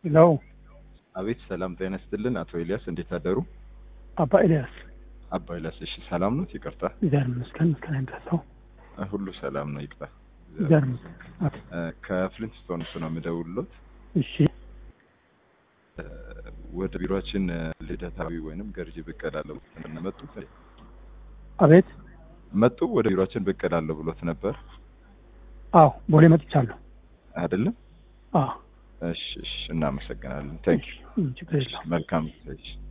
ሄሎ አቤት ሰላም ጤና ይስጥልን። አቶ ኤልያስ እንዴት አደሩ? አባ ኤልያስ አባ ኤልያስ እሺ፣ ሰላም ነው? ይቅርታ እግዚአብሔር ይመስገን። ምስጋና ይድረሰው። ሁሉ ሰላም ነው። ይቅርታ እግዚአብሔር ይመስገን። አቶ ከፍሊንትስቶንስ ነው የምደውልሎት። እሺ እ፣ ወደ ቢሮችን ልደታዊ ወይንም ገርጂ ብቅ እላለሁ መጡ አቤት። መጡ ወደ ቢሮችን ብቅ እላለሁ ብሎት ነበር አዎ ቦሌ መጥቻለሁ። አይደለም? አዎ እሺ፣ እሺ፣ እናመሰግናለን። ታንክ እሺ፣ ችግር የለውም። መልካም እሺ